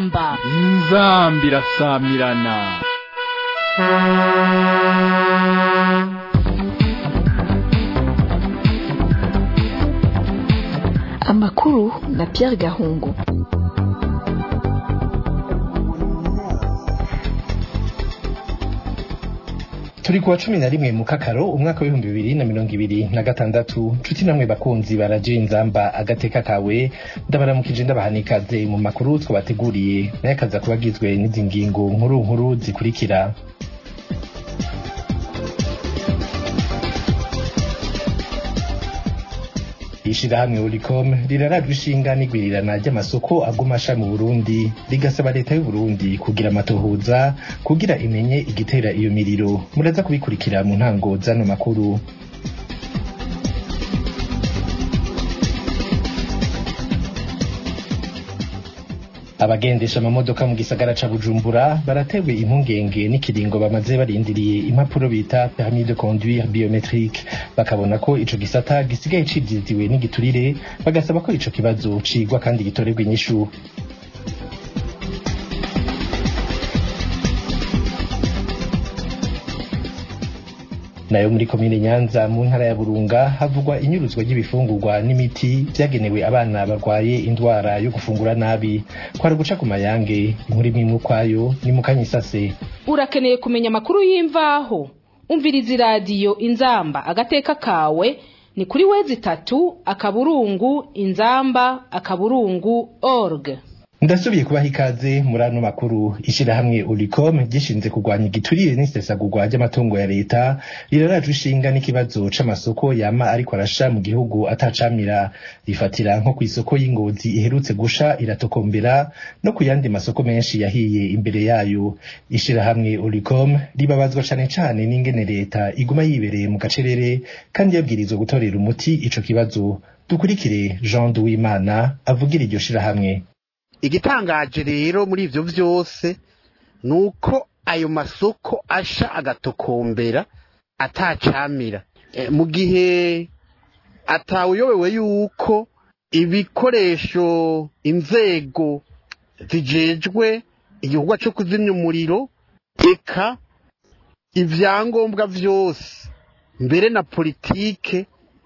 inzamba inzambi irasamirana amakuru na Pierre Gahungu turi kuwa cumi na rimwe mu kakaro umwaka w'ibihumbi bibiri na mirongo ibiri na gatandatu nshuti namwe bakunzi baraje inzamba agateka kawe ndabaramukije ndabaha ikaze mu makuru twabateguriye nayo akaza kuba agizwe n'izi ngingo nkuru nkuru zikurikira ishirahamwe Ulicom rirarajwe ishinga n'igwirirana ry'amasoko aguma asha mu Burundi rigasaba leta y'u Burundi kugira amatohoza kugira imenye igitera iyo miriro muraza kubikurikira mu ntango zano makuru abagendesha amamodoka mu gisagara ca Bujumbura baratewe impungenge n'ikiringo bamaze barindiriye impapuro bita permis de conduire biometrique bakabona ko ico gisata gisigaye cidiziwe n'igiturire bagasaba ko ico kibazo cigwa kandi gitorerwa inyishu nayo muri komine Nyanza mu ntara ya Burunga havugwa inyuruzwa ry'ibifungurwa n'imiti vyagenewe abana barwaye indwara yo gufungura nabi kwari guca ku mayange inkuru imwe kwayo ni mu kanyisase urakeneye kumenya amakuru y'imvaho umviriza iradiyo inzamba agateka kawe ni kuri wezi itatu akaburungu inzamba akaburungu org ndasubiye kubaha ikaze muri ano makuru ishirahamwe Ulicom gishinze kurwanya igiturire n'isesagurwa ry'amatungo ya leta rirarajwe ishinga n'ikibazo c'amasoko yama ariko arasha mu gihugu atacamira rifatira nko kw'isoko y'ingozi iherutse gusha iratokombera no ku yandi masoko menshi yahiye imbere yayo ishirahamwe Ulicom ribabazwa cane cane n'ingene leta iguma yibereye mu gacerere kandi yabwirizwa gutorera umuti ico kibazo dukurikire Jean Duwimana avugira iryo shirahamwe igitangaje rero muri ivyo vyose ni uko ayo masoko asha agatokombera atacamira e, mu gihe atawuyobewe yuko ibikoresho inzego zijejwe igikorwa co kuzimya umuriro eka ivyangombwa vyose mbere na politike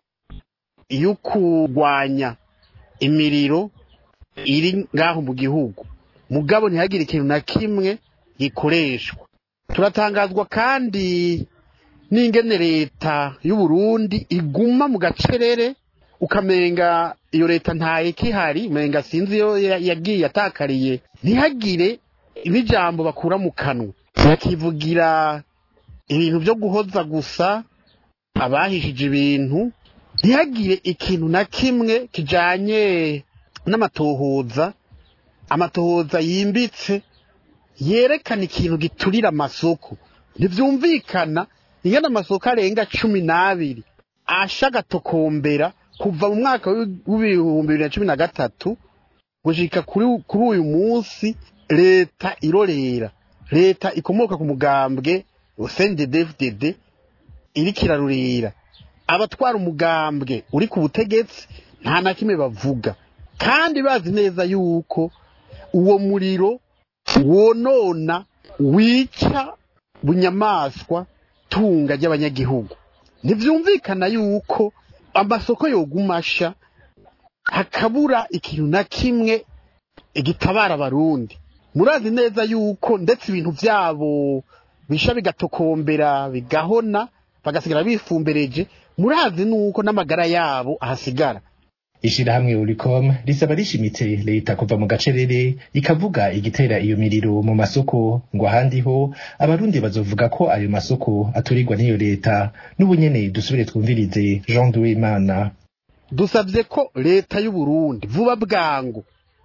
yo kurwanya imiriro iri ngaho mu gihugu mugabo ntihagire ikintu na kimwe gikoreshwa turatangazwa kandi n'ingene leta y'u Burundi iguma mu gacerere ukamenga iyo leta ntaye kihari umenga sinzi iyo yagiye atakariye ntihagire n'ijambo bakura mu kanwa bakivugira ibintu byo guhoza gusa abahishije ibintu ntihagire ikintu na kimwe kijanye n'amatohoza amatohoza yimbitse yerekana ikintu giturira amasoko ntibyumvikana ingana amasoko arenga cumi n'abiri asha agatokombera kuva mu mwaka w'ibihumbi bibiri na cumi na gatatu gushika kuri uyu munsi leta irorera leta ikomoka ku mugambwe CNDD-FDD iriko irarurira abatwara umugambwe uri ku butegetsi nta na kimwe bavuga kandi bazi neza yuko uwo muriro wonona wica bunyamaswa tunga ry'abanyagihugu ntibyumvikana yuko amasoko yogumasha hakabura ikintu na kimwe gitabara abarundi murazi neza yuko ndetse ibintu byabo bisha bigatokombera bigahona bagasigara bifumbereje murazi nuko n'amagara yabo ahasigara ishirahamwe Ulicom risaba rishimitse leta kuva mu gacerere ikavuga igitera iyo miriro mu masoko ngo ahandi ho abarundi bazovuga ko ayo masoko aturirwa n'iyo leta n'ubunyene dusubire twumvirize Jean Duwimana dusabye ko leta y'u Burundi vuba bwangu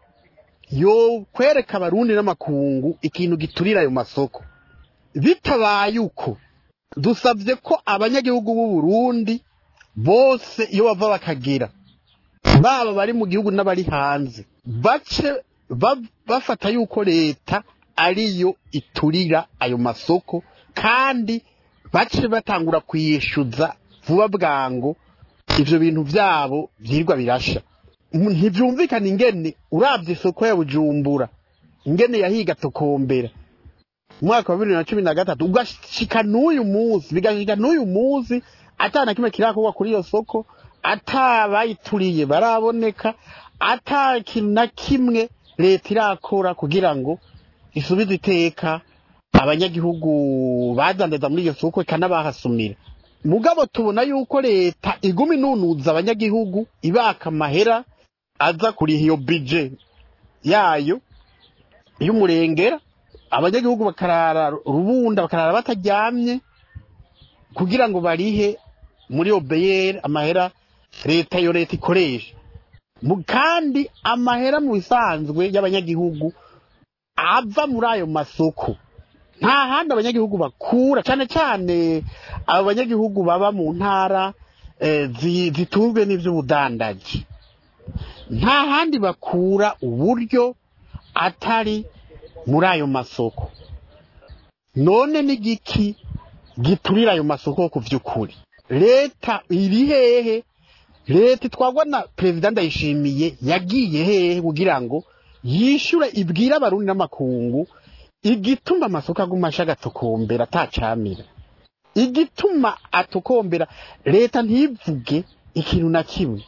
yo kwereka abarundi n'amakungu ikintu giturira ayo masoko bitabaye uko dusabye ko abanyagihugu b'u Burundi bose iyo bava bakagera baba bari mu gihugu n'abari hanze bace bafata yuko leta ariyo iturira ayo masoko kandi bace batangura kuyishyuza vuba bwango ivyo bintu vyabo vyirwa birasha ntivyumvikana ingene uravye isoko ya bujumbura ingene yahiga tokombera umwaka wa bibiri na cumi na gatatu ugashika n'uyu munsi bigashika n'uyu munsi ata na kimwe kirakorwa kuri iyo soko ata bayituriye baraboneka ata kintu na kimwe leta irakora kugira ngo isubize iteka abanyagihugu badandaza muri iyo soko ikanabahasumira mugabo tubona yuko leta iguma inunuza abanyagihugu ibaka amahera aza kuriha iyo bije yayo y'umurengera abanyagihugu bakarara rubunda bakarara bataryamye kugira ngo barihe muri obeyeri amahera leta iyo leta ikoresha Mu- kandi amahera mu bisanzwe y'abanyagihugu ava muri ayo masoko nta handi abanyagihugu bakura cyane cyane abo banyagihugu baba mu ntara eh, zi- zitunzwe n'iby'ubudandaji nta handi bakura uburyo atari muri ayo masoko none n'igiki giturira ayo masoko ku by'ukuri leta iri hehe leta itwagwa na perezida ndayishimiye yagiye hehe kugira ngo yishyure ibwire abarundi n'amakungu igituma amasoko aguma ashagatokombera atacamira igituma atokombera leta ntivuge ikintu na kimwe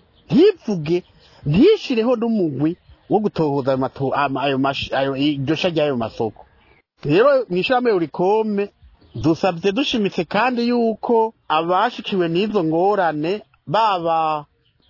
ntivuge ntishireho n'umugwi wo gutohoza ayo mato- ama- ayo mash- ayo- iryo sha ry'ayo masoko rero mu ishyirahamwe urikome dusabye dushimitse kandi yuko abashikiwe n'izo ngorane baba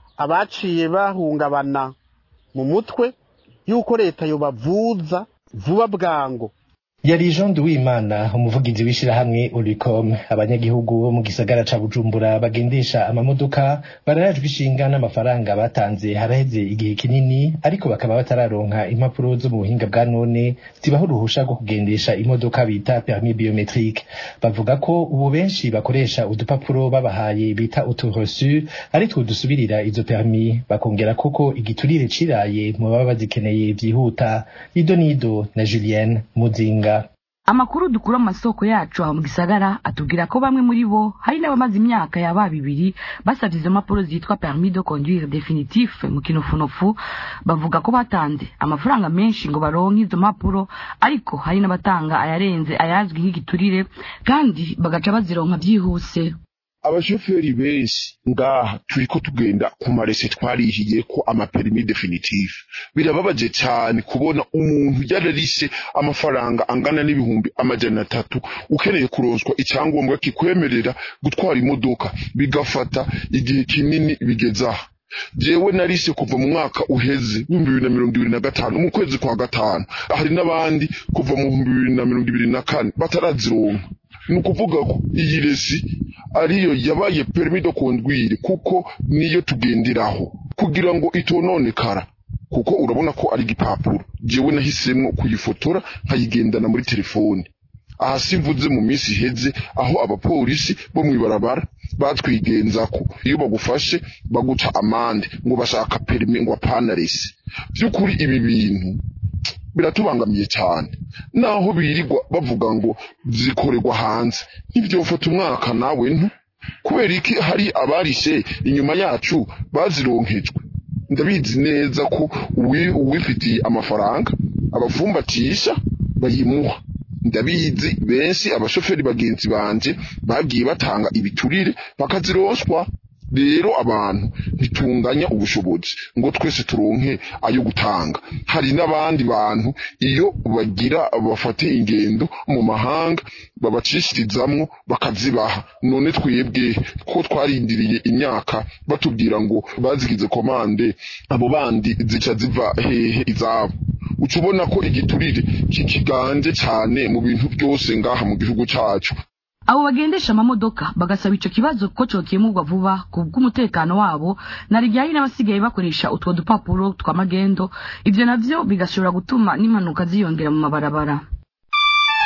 abaciye bahungabana mu mutwe yuko leta yobavuza vuba bwangu yari Jean Duwimana umuvugizi w'ishirahamwe Ulicom abanyagihugu bo mu gisagara ca Bujumbura bagendesha amamodoka bararajwe ishinga n'amafaranga batanze haraheze igihe kinini ariko bakaba batararonka impapuro zo mu buhinga bwa none zibaho uruhusha rwo kugendesha imodoka bita permis biometrique bavuga ko ubu benshi bakoresha udupapuro babahaye bita uturesu ari two dusubirira izo permis bakongera koko igiturire ciraye mu baba bazikeneye vyihuta ido nido na Julienne Muzinga amakuru dukura mu masoko yacu aho mu gisagara atubwira ko bamwe muri bo hari n'abamaze imyaka yaba bibiri basabye izo mpapuro zitwa permis de conduire definitif mu kinofunofu bavuga ko batanze amafaranga menshi ngo baronke izo mpapuro ariko hari n'abatanga ayarenze ayazwi nk'igiturire kandi bagaca bazironka byihuse abashoferi benshi ngaha turiko tugenda ku marese twarihiye ko amaperimi definitive birababaje cyane kubona umuntu yararise amafaranga angana n'ibihumbi amajana atatu ukeneye kuronswa icyangombwa kikwemerera gutwara imodoka bigafata igihe kinini bigeze aha jewe narise kuva mu mwaka uheze w'ibihumbi bibiri na mirongo ibiri na gatanu mu kwezi kwa gatanu hari n'abandi kuva mu bihumbi bibiri na mirongo ibiri na kane batarazironka ni ukuvuga ko iyi resi ariyo yabaye permis de conduire kuko niyo tugenderaho kugira ngo itononekara kuko urabona ko ari igipapuro jewe nahisemwo kuyifotora nkayigendana muri telefone aha simvuze mu minsi iheze aho abapolisi bo mw'ibarabara batwigenzako iyo bagufashe baguca amande ngo bashaka permis ngo apana resi by'ukuri ibi bintu biratubangamiye cyane naho birirwa bavuga ngo zikorerwa hanze ntibyofata umwaka nawe ntu kubera iki hari abarishe inyuma yacu bazironkejwe ndabizi neza ko uwi- uwifitiye amafaranga abafumbatisha bayimuha ndabizi benshi abashoferi bagenzi banje bagiye batanga ibiturire bakazironswa rero abantu ntitunganya ubushobozi ngo twese turonke ayo gutanga hari n'abandi bantu iyo bagira bafate ingendo mu mahanga babacishirizamwo bakazibaha none twebwe ko twarindiriye imyaka batubwira ngo bazigize komande abo bandi zica ziva hehe izabo uca ubona ko igiturire kikiganje cyane mu bintu byose ngaha mu gihugu cyacu abo bagendesha amamodoka bagasaba ico kibazo ko cokemurwa vuba ku bw'umutekano wabo na rijyanye n'abasigaye bakoresha utwo dupapuro twa magendo ivyo navyo bigashobora gutuma n'impanuka ziyongera mu mabarabara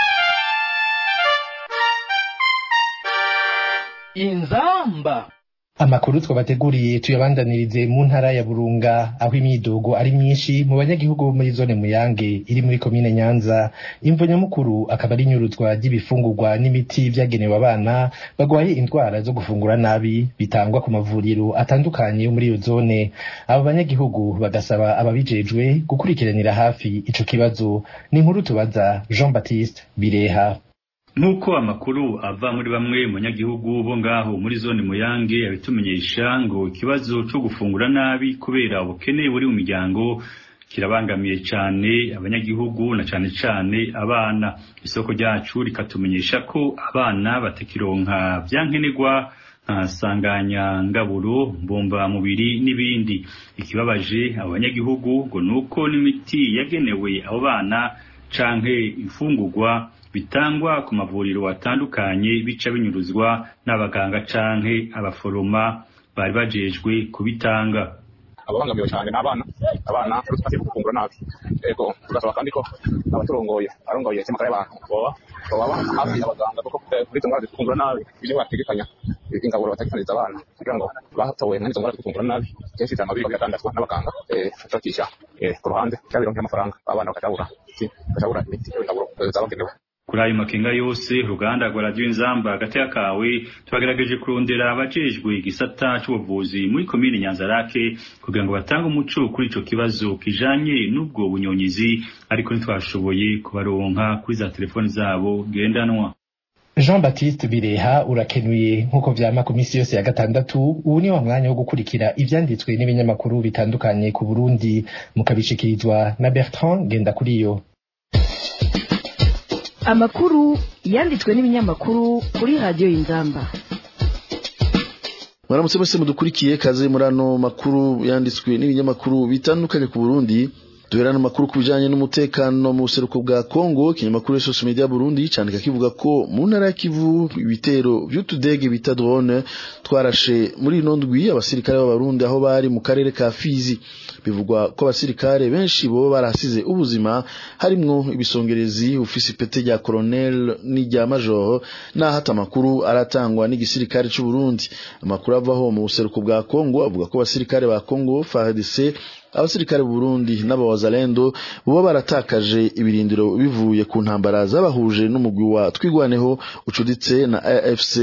inzamba amakuru twabateguriye tuyabandanirize mu ntara ya burunga aho imyidogo ari myinshi mu banyagihugu bo muri zone muyange iri muri komine nyanza imvo nyamukuru akaba ari inyuruzwa ry'ibifungurwa n'imiti vyagenewe abana bagwaye indwara zo gufungura nabi bitangwa ku mavuriro atandukanye yo muri iyo zone abo banyagihugu bagasaba ababijejwe gukurikiranira hafi ico kibazo ni inkuru tubaza jean baptiste bireha nk'uko amakuru ava muri bamwe mu banyagihugu bo ngaho muri zone muyange abitumenyesha ngo ikibazo cyo gufungura nabi kubera ubukene buri mu miryango kirabangamiye cyane abanyagihugu na cyane cyane abana isoko ryacu rikatumenyesha ko abana batakironka byankenerwa nka sanganyangaburo mbumbamubiri n'ibindi ikibabaje abo banyagihugu ngo ni uko n'imiti yagenewe abo bana canke imfungurwa bitangwa ku mavuriro atandukanye bica binyuruzwa n'abaganga canke abaforoma bari bajejwe kubitanga ababangamiwe cyane n'abana abana tumaze gufungura nabi ego tugasaba kandi ko abaturongoye arongoye isemakara y'abantu boba baba hafi abaganga kuko kuri izo ndwara zifungura nabi ibyo bategekanya ingaburo bategekaniriza abana kugira ngo batowe n'izo ndwara zifungura nabi kenshi usanga biba biratandazwa n'abaganga bashakisha ku ruhande cyangwa bironke amafaranga abana bakajabura bakajabura imiti ingaburo zabagenewe kuri ayo makenga yose uruganda rwa radiyo inzamba hagati y'akawe twagerageje kurondera abajejwe igisata c'ubuvuzi muri komine nyanzarake kugira ngo batange umuco kuri ico kibazo kijanye n'ubwo bunyonyizi ariko ntitwashoboye kubaronka kuri za telefoni zabo ngendanwa jean baptiste bireha urakenuye nk'uko vyama ku misi yose ya gatandatu ubu ni wa mwanya wo gukurikira ivyanditswe n'ibinyamakuru bitandukanye ku burundi mukabishikirizwa na bertrand ngendakuriyo amakuru yanditswe n'ibinyamakuru kuri radiyo y'inzamba mwaramutse mwese mudukurikiye kaze muri ano makuru yanditswe n'ibinyamakuru bitandukanye ku burundi duherana amakuru ku bijanye n'umutekano mu buseruko bwa Kongo ikinyamakuru social media Burundi candika kivuga ko mu ntara ya Kivu ibitero vy'utudege bita drone twarashe muri ino ndwi abasirikare b'abarundi aho bari mu karere ka Fizi bivugwa ko abasirikare benshi bo barasize ubuzima harimwo ibisongerezi ufisi pete rya colonel n'irya major naho ata amakuru aratangwa n'igisirikare c'u Burundi amakuru avaho mu buseruko bwa Kongo avuga ko abasirikare ba Kongo FARDC abasirikare Burundi n'abawazalendo bo baratakaje ibirindiro bivuye ku ntambara zabahuje n'umugwi wa twigwaneho ucuditse na AFC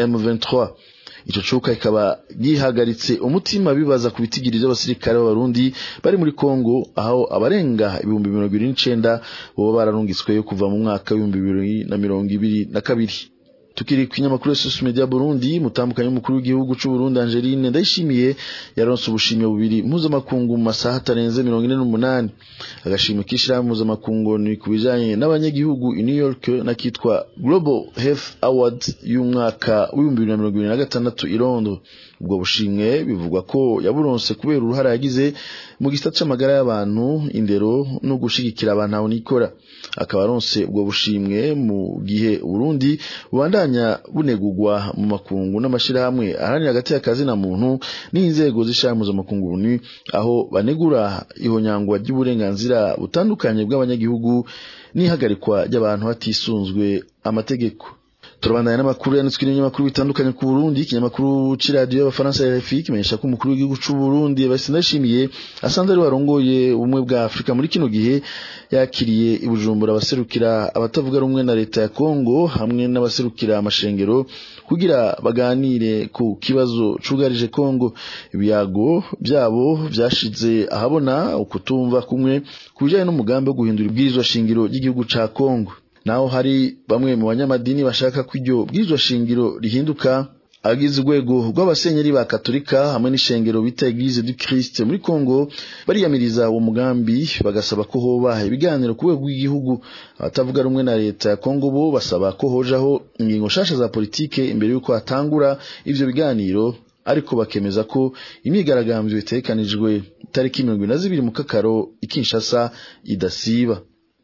M23 ico cuka ikaba gihagaritse umutima bibaza ku bitigiri by'abasirikare b'abarundi bari muri Kongo aho abarenga ibihumbi mirongo ibiri n'icenda bo bararungitsweyo kuva mu mwaka w'ibihumbi bibiri na mirongo ibiri na kabiri tukiri kwinyamakuru ya social media Burundi mutambukanye umukuru w'igihugu c'u Burundi Angeline ndayishimiye yaronse ubushimye bubiri mpuzamakungu mu masaha atarenze mirongo ine n'umunani agashimwe k'ishirahamwe mpuzamakungu ni ku bijanye n'abanyagihugu i New York nakitwa Global Health Award y'umwaka w'ibihumbi bibiri na mirongo ibiri na gatandatu i Londres ubwo bushimwe bivugwa ko yaburonse kubera uruhara yagize mu gisata c'amagara y'abantu indero no gushigikira abantu aho nikora akaba aronse ubwo bushimwe mu gihe Burundi bubandanya bunegurwa mu makungu n'amashirahamwe aharanira hagati y'akazi na muntu n'inzego z'ishirahamwe mpuzamakungu ni aho banegura ihonyangwa ry'uburenganzira butandukanye bw'abanyagihugu n'ihagarikwa ry'abantu hatisunzwe amategeko turabandanya n'amakuru yanditswe n'ibinyamakuru bitandukanye ku Burundi ikinyamakuru c'iradiyo y'abafaransa RFI kimenyesha ko umukuru w'igihugu c'u Burundi Evariste Ndayishimiye asanzwe ari warongoye ubumwe bwa Afurika muri kino gihe yakiriye i Bujumbura abaserukira abatavuga rumwe na leta ya Kongo hamwe n'abaserukira amashengero kugira baganire ku kibazo cugarije Kongo ibiyago byabo vyashize ahabona ukutumva kumwe kubijanye n'umugambi wo guhindura ibwirizwa shingiro ry'igihugu ca Kongo naho hari bamwe mu banyamadini bashaka ko iryo bwirizwa shingiro rihinduka abagize urwego rw'abasenyeri ba katolika hamwe n'ishengero bita eglise du christ muri congo bariyamiriza uwo mugambi bagasaba ko hoba ibiganiro ku rwego rw'igihugu abatavuga rumwe na leta ya congo bo basaba ko hojaho ingingo nshasha za politike imbere y'uko hatangura ivyo biganiro ariko bakemeza ko imyigaragambyo itegekanijwe itariki mirongo ine na zibiri mu kakaro ikinshasa idasiba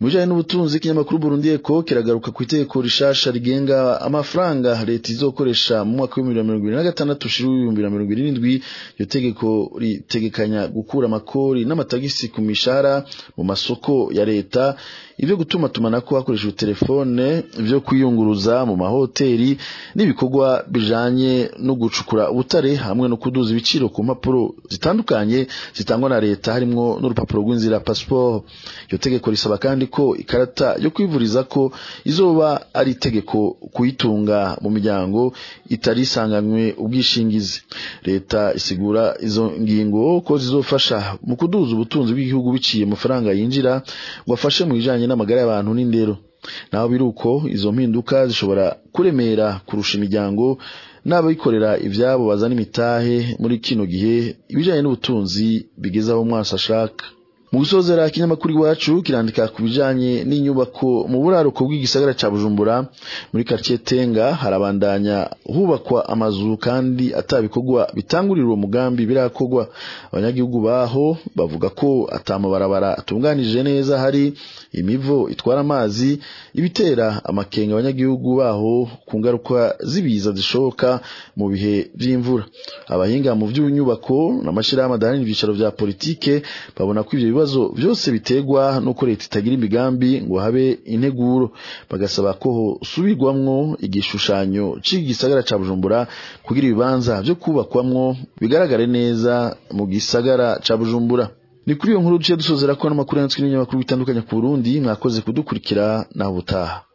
mu bijanye n'ubutunzi ikinyamakuru Burundi Eco kiragaruka ku itegeko rishasha rigenga amafaranga leta izokoresha mu mwaka w'ibihumbi bibiri na mirongo ibiri na gatandatu ushira w'ibihumbi bibiri na mirongo ibiri n'indwi iryo tegeko ritegekanya gukura amakori n'amatagisi ku mishahara mu masoko ya leta ibyo gutuma tumanako hakoreshejwe telefone ibyo kwiyunguruza mu mahoteli n'ibikorwa bijanye no gucukura ubutare hamwe no kuduza ibiciro ku mpapuro zitandukanye zitangwa na leta harimwo n'urupapuro rw'inzira passport iryo tegeko risaba kandi ko ikarata yo kwivuriza ko izoba ari itegeko kuyitunga mu miryango itari isanganywe ubwishingizi leta isigura izo ngingo ko zizofasha mu kuduza ubutunzi bw'igihugu biciye amafaranga yinjira ngo afashe mu bijanye n'amagara y'abantu n'indero naho biruko izo mpinduka zishobora kuremera kurusha imiryango n'abikorera ivyabo bazana imitahe muri kino gihe ibijanye n'ubutunzi bigeze aho umwasi ashaka mu gusozera ikinyamakuru iwacu kirandika ku bijanye n'inyubako mu buraruko bw'igisagara ca Bujumbura muri quartier Tenga harabandanya hubakwa amazu kandi atabikorwa bitangurira uwo mugambi birakorwa abanyagihugu baho bavuga ko atamabarabara atunganije neza hari imivo itwara amazi ibitera amakenga abanyagihugu baho ku ngaruka z'ibiza zishoboka mu bihe vy'imvura abahinga mu vy'inyubako n'amashirahamwe adaharanira ivyicaro vya politike babona ko ivyo bibazo byose biterwa nuko leta itagira imigambi ngo habe integuro bagasaba ko hosubirwamwo igishushanyo c'igisagara ca Bujumbura kugira ibibanza vyo kubakwamwo bigaragare neza mu gisagara ca Bujumbura ni kuri iyo nkuru duciye dusozera ko n'amakuru yanditswe n'ibinyamakuru bitandukanye ku Burundi mwakoze kudukurikira naho ubutaha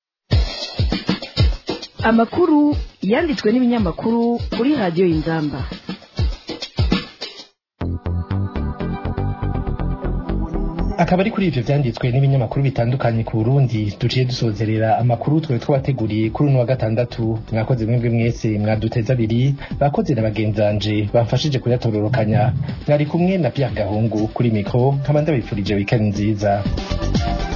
amakuru yanditswe n'ibinyamakuru kuri radiyo y'inzamba akaba ari kuri ivyo vyanditswe n'ibinyamakuru bitandukanye ku Burundi duciye dusozerera amakuru twe twabateguriye kuri uno wa gatandatu mwakoze mwebwe mwese mwaduteza abiri bakoze na bagenzanje bamfashije kuyatororokanya mwari kumwe na Pierre Gahungu kuri mikro nkaba ndabifurije weekend nziza